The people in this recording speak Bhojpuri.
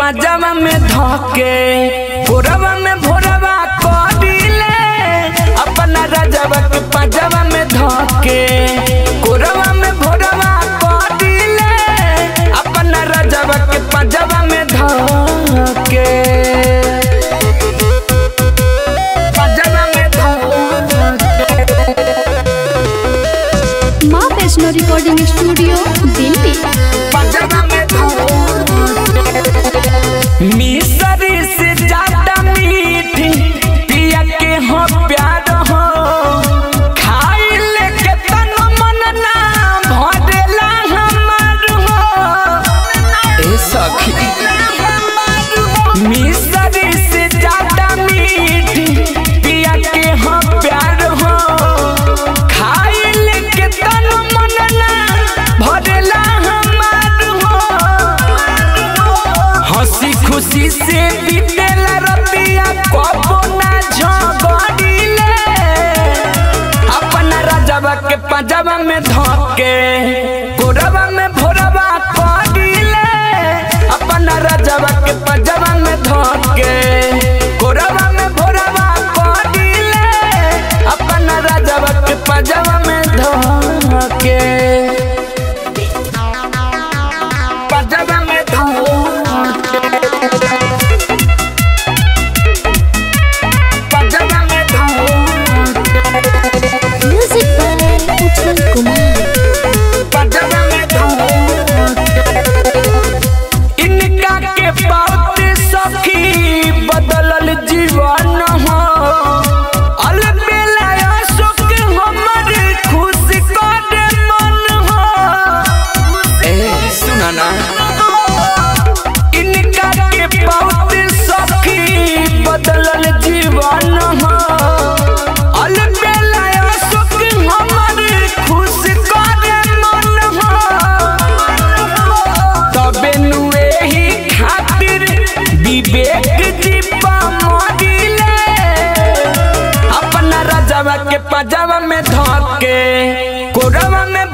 पाजामा में धके भोरवा में भोरवा करिले अपना राजावा के पाजामा में धके कोरवा में भोरवा करिले अपना राजावा के पाजामा में धके पाजामा में धके माँ वैष्णो रिकॉर्डिंग स्टूडियो दिल्ली पाजामा में मिसरी से ज्यादा मीठी पिया के हो प्यार हो खाई लेके तन मन ना भरेला हमार हो ए सखी मिसरी से ज्यादा मीठी पिया के हो प्यार हो खाई लेके तन मन ना भरेला हमार हो हंसी खुशी से बीतेला रतिया कबो ना झगड़िले अपना राजावा के पंजाबा में धके गोरवा में भोरवा करिले अपना राजावा के पंजाबा में धके गोरवा में भोरवा करिले अपना राजावा के पंजाबा में धके पंजाबा में धके पंजाबा में धके म्यूजिक बाय उज्जवल कुमार पंजाबा में धके इनका के बात सखी बदलल जीवन हो अलबेला सुख हमर खुश कर मन हो ए सुना ना इनका के बात सखी बदलल जीवन हो अलबेला सुख हमर खुश कर मन हो तबे नु एही खातिर विवेक जीवा मरिले अपना राजावा के पजावा में धके कोरवा में